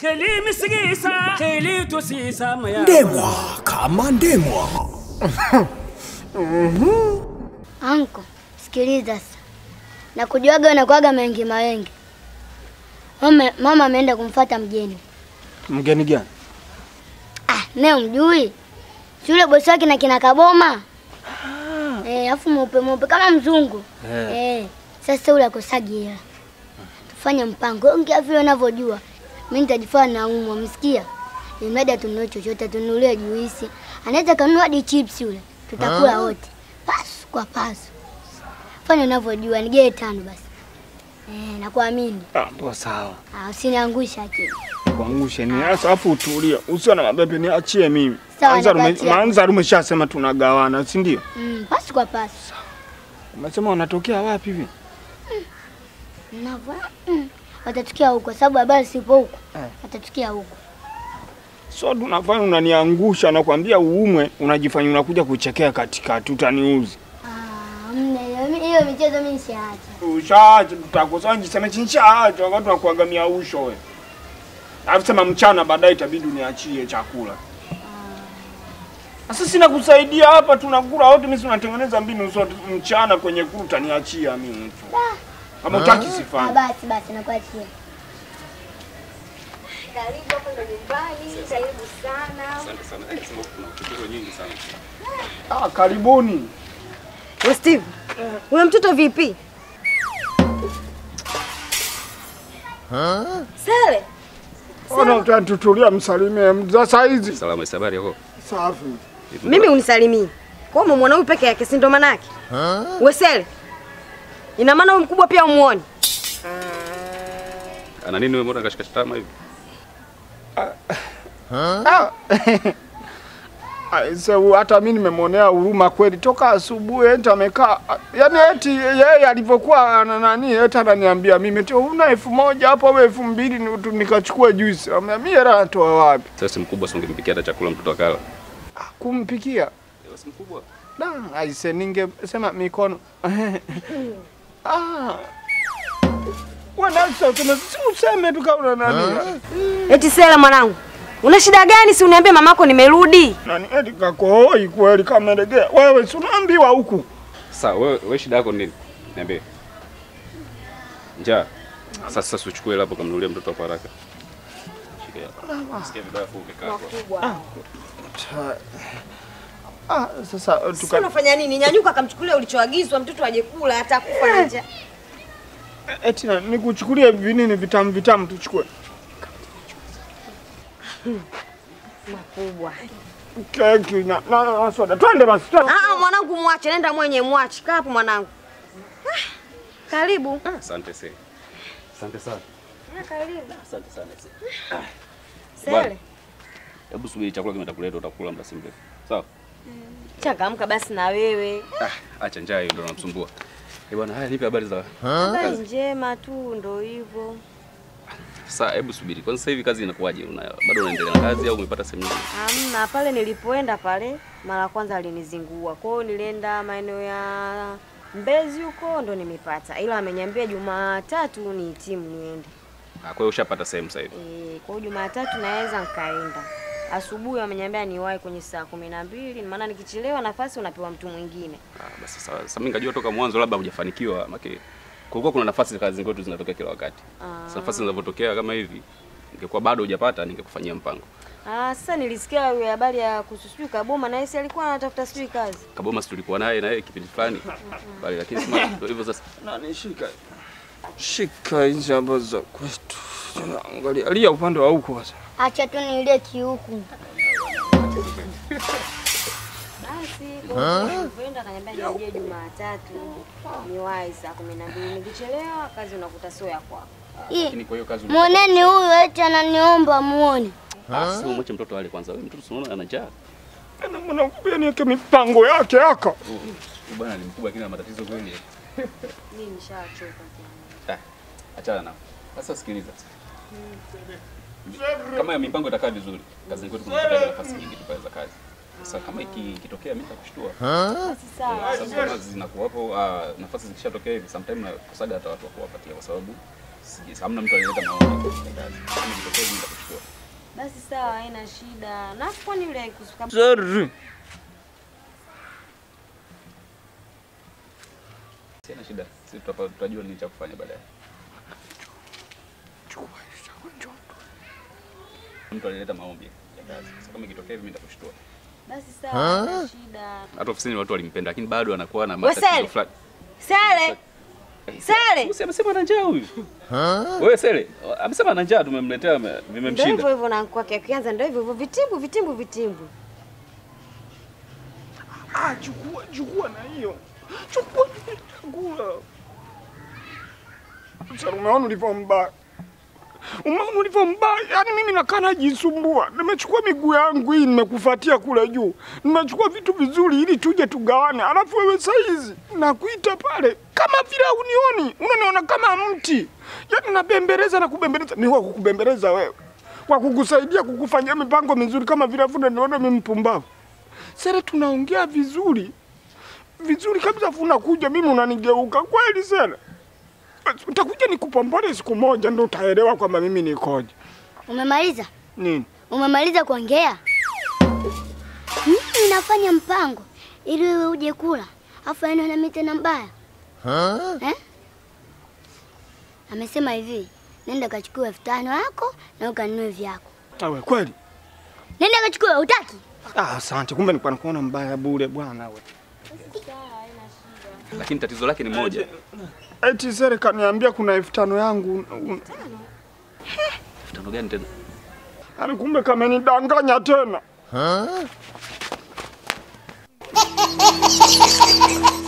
keli misigisa keli tosisa maya ndemwa kama ndemwa Anko, sikiliza sasa. Na kujuaga unakuaga mengi mawengi. Mama, mama ameenda kumfuata mgeni. Mgeni gani? Ah, ne umjui? Si yule bosi wake na kina Kaboma. Eh, afu mweupe mweupe kama mzungu. Eh. Eh, sasa yule akosagi hela. Tufanye mpango. Ongea vile unavyojua. Mimi nitajifanya naumwa, msikia? Imradi atununue chochote, atununulie juisi. Anaweza kanunua hadi chips yule. Tutakula wote. Pasu kwa pasu. Fanya unavyojua, nigee tano basi. Eh, nakuamini. Ah, ndo sawa. Ah, usiniangusha akili. Kuangushe ni hasa afu utulia. Usio na mabepe niachie mimi. Sawa, Manzaru ume- nakuachia. Manzaru umeshasema tunagawana, si ndio? Mm, pasu kwa pasu. Umesema unatokea wapi hivi? Navyo. Mm. Watatukia huko sababu habari sipo huko. Eh. Watatukia huko. So tunafanya unaniangusha nakwambia uumwe, unajifanya unakuja kuchekea katikati utaniuzi. Ah, mna hiyo hiyo michezo mimi nishaacha. Ushaacha tutakosa njiseme chinchaacha wakati tunakuagamia usho wewe. Alafu sema mchana baadaye itabidi uniachie chakula. Sasa sina kusaidia hapa tunakula wote mimi tunatengeneza mbinu zote mchana kwenye kuru utaniachia mimi tu. Kama utaki Ah, sifanye. basi basi nakuachia. Karibu hapo ndo nyumbani, karibu sana. Asante sana. Eh, sema kuna tatizo nyingi sana. Ah, karibuni. We Steve, huyo mtoto vipi? Sele, Ona utatutulia msalimie za saa hizi. Salama, habari yako? Safi. mimi unisalimii. Kwa hiyo umemwona huyu peke yake, si ndo manake? We Sele, ina maana huyu mkubwa pia umuoni? Ana nini wewe mbona kashika tama hivi? Ah. Aise, hata mimi nimemwonea huruma kweli toka asubuhi eti amekaa yaani eti yeye alivyokuwa ana nani eti ananiambia mimi eti una elfu moja hapo au elfu mbili ni- tu- nikachukua juice. Amwambia mimi hela natoa wapi? Sasa mkubwa si ungempikia hata chakula mtoto akala. Kumpikia. Si mkubwa. Da, aise ningesema mikono. ah. Wanasa useme si useme tu kama una nani. Eti Sele mwanangu, una shida gani? Si uniambie mamako nimerudi. Nani eti kakohoi kweli kama legea. Wewe si unaambiwa huku. Sasa wewe wewe shida yako ni nini? Niambie. Njaa. Sasa sasa uchukue hela hapo kamnunulie mtoto kwa haraka. Shika hapa. Sikia vibaya fu umekaa. Ah, sasa uh, Si tuka unafanya nini? Nyanyuka akamchukulia ulichoagizwa, mtoto aje kula, hata kufa na njaa. eti na- nikuchukulie vinini vitamu vitamu tuchukue. Makubwa. Keki na, na, na, na soda. Twende basi. twende. Ah, mwanangu mwache, nenda mwenye mwache. Kaa hapo mwanangu. Ah, Karibu. Asante sana. Asante sana. Karibu. Asante sana. Sele, Hebu subiri chakula kimetakuleta utakula muda si mrefu. Sawa? changamka basi na wewe. Ah, acha njaa hiyo ndio inamsumbua. Eh bwana, haya nipe habari za Habari njema tu, ndo hivyo. Sasa hebu subiri. Kwanza sasa hivi kazi inakuwaje? Una bado unaendelea na kazi au umepata sehemu nyingine? Hamna, pale nilipoenda pale mara ya kwanza alinizingua. Kwa hiyo nilienda maeneo ya Mbezi huko ndo nimepata, ila ameniambia Jumatatu nihitimu niende. Ah, kwa hiyo ushapata sehemu sasa hivi. E, kwa hiyo Jumatatu naweza nikaenda. Asubuhi ameniambia niwahi kwenye saa kumi na mbili, maana nikichelewa nafasi unapewa mtu mwingine. Ah, basi sawa. Sasa mimi nikajua toka mwanzo labda hujafanikiwa, maana kulikuwa kuna nafasi za kazi kwetu zinatokea kila wakati. Sasa nafasi zinavyotokea kama hivi, ingekuwa bado hujapata ningekufanyia mpango. Ah, sasa nilisikia hiyo habari ya kuhusu sijui Kaboma na yeye alikuwa anatafuta sijui kazi. Kaboma si tulikuwa naye na yeye kipindi fulani. Bali lakini sema ndio hivyo sasa. Nani shika. Shika hizi hapa za kwetu. Angalia, alia upande wa huko sasa. Acha tu nilie kiuku. Basi kwa hiyo nilivyoenda akaniambia nirejee Jumatatu niwahi saa kumi na mbili. Nikichelewa kazi unakuta sio ya kwako. Hii, Lakini kwa hiyo kazi Mwoneni huyu eti ananiomba muone. Ah, sasa mwache mtoto ale kwanza. Wewe mtoto si unaona ana njaa. Ana mwanamke niweke mipango yake haka. Huyu bwana ni mkubwa lakini ana matatizo kweli. Mimi nishachoka. Ah, achana nao. Sasa sikiliza. Kama ya mipango itakaa vizuri, kazi kwetu kuna nafasi nyingi tu pale za kazi. Sasa kama iki- ikitokea mimi nitakushtua. Basi sawa. Sasa kama zinakuwapo ah, nafasi zikishatokea hivi sometime nakosaga hata watu wa kuwapatia kwa sababu sijui, hamna mtu alileta maombi ya kazi. Kama ikitokea hivi nitakuchukua. Basi sawa, haina shida. Na kwani yule kusuka Sorry. Sina shida. Sisi tutapa- tutajua nini cha kufanya baadaye. Mtu alileta maombi ya kazi. Sasa kama ikitokea hivi mimi nitakushtua. basi sawa, haina shida. Hata ofisini watu walimpenda lakini bado anakuwa na Wewe Sele! matatizo fulani. Sale, Sale. Usi amesema ana njaa huyu. Wewe Sele, amesema ana njaa tumemletea ame- Ndio hivyo vimemshinda. hivyo na kwake kianza ndio hivyo hivyo vitimbu vitimbu vitimbu. Ah, chukua chukua na hiyo. Chukua chukua. Sasa umeona ulivyo mbaya. Umeona ulivyo mbaya. Yaani mimi nakaa najisumbua. Nimechukua miguu yangu hii nimekufuatia kule juu. Nimechukua vitu vizuri ili tuje tugawane. Alafu wewe saizi nakuita pale kama vile unioni. Unaniona kama mti. Yaani nabembeleza na kubembeleza. Ni wa kukubembeleza wewe. Kwa kukusaidia kukufanyia mipango mizuri kama vile afu niona mimi mpumbavu. Sere, tunaongea vizuri vizuri kabisa, afu unakuja mimi unanigeuka kweli. Sere, utakuja nikupombole siku moja, ndo utaelewa kwamba mimi nikoje. Umemaliza? Nini? Umemaliza kuongea? Mimi nafanya mpango ili wewe uje kula, afu aende na mimi tena mbaya eh? Amesema hivi, nenda kachukue elfu tano yako na ukanunue vyako. Awe kweli? Nenda kachukue, utaki? Ah, asante. Kumbe nilikuwa nakuona mbaya bure bwana we. Lakini tatizo lake ni moja. Eti Sere kaniambia kuna elfu tano yangu. Un- Elfu tano gani tena? Yaani kumbe kamenidanganya tena.